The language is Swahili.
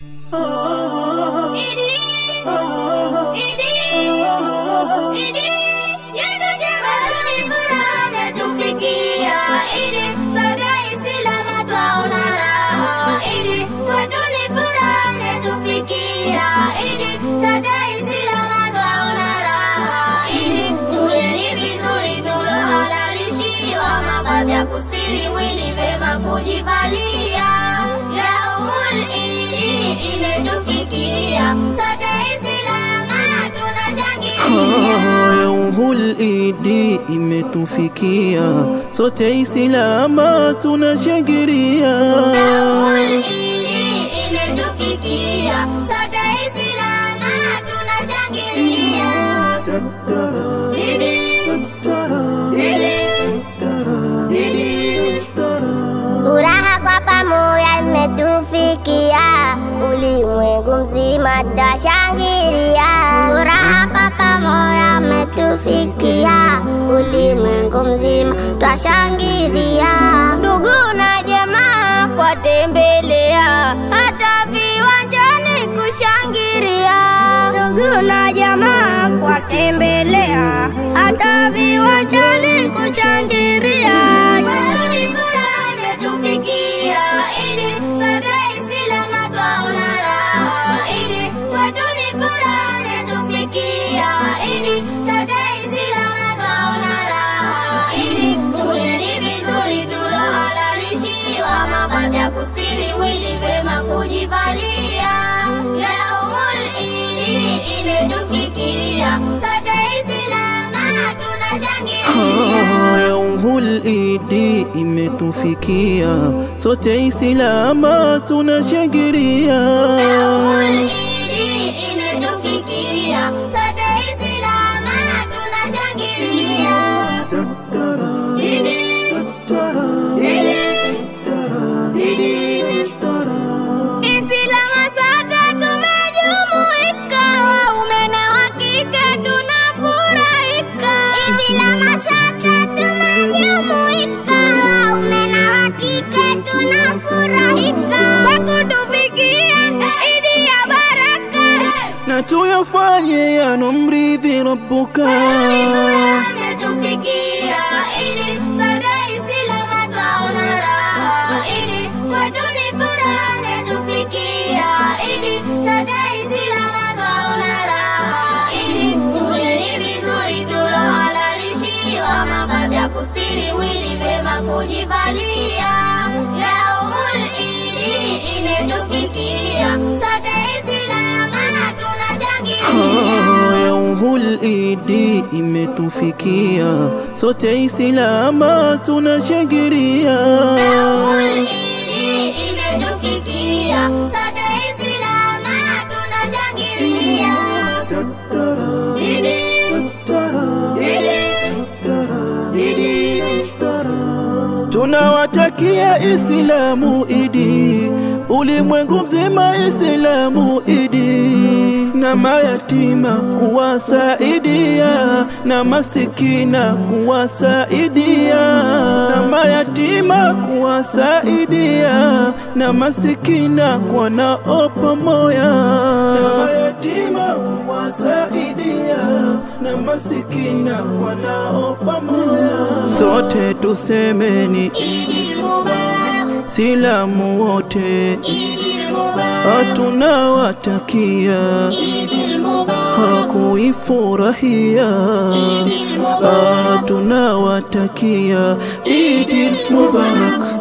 Kustiri mwili vema kujivalia yaumul idi imetufikia sote Islama tunashangilia Yaumul idi imetufikia sote Islama tunashangilia Yaumul idi imetufikia sote Islama tunashangilia Idi, idi, Furaha kwa pamoja imetufikia, ulimwengu mzima twashangilia. Furaha kwa pamoja imetufikia, ulimwengu mzima twashangilia. Ndugu na jamaa kwatembelea, hata viwanjani kushangilia. Ndugu na jamaa kwatembelea, hata viwanjani kushangilia. Kweli furaha imetufikia, idi sote Islama twaona raha, idi kwetu ni furaha imetufikia, idi sote Islama twaona raha, idi tuleni vizuri tulohalalishiwa mavazi ya kustiri mwili vema kujivalia. Yaumul idi imetufikia, sote Islama tunashangilia. Yaumul idi imetufikia sote Islama tunashangilia Yaumul idi imetufikia, sote Islama tunashangilia. Idi, idi, idi. Islama sote tumejumuika, waume na wa kike tunafurahika. Islama sote tumejumuika, waume na wa kike tunafurahika. Kwa kutufikia idi ya baraka. na tuyafanye yanomridhi Rabbuka kustiri mwili vema kujivalia yaumul idi imetufikia sote Islama tunashangilia Yaumul idi imetufikia sote Islama tunashangilia Yaumul idi imetufikia, sote Islama tunashangilia. Idi, idi, idi. Tunawatakia Islamu idi, ulimwengu mzima Islamu idi, na mayatima kuwasaidia, na masikina kuwasaidia, na mayatima kuwasaidia, na masikina kwanao pamoja, na mayatima kuwasaidia, na masikina kwanao pamoja, sote tusemeni Idi Mubarak, Silamu wote Idi Mubarak, hatunawatakia Idi Mubarak, hakuifurahia Idi Mubarak. hatunawatakia Idi Mubarak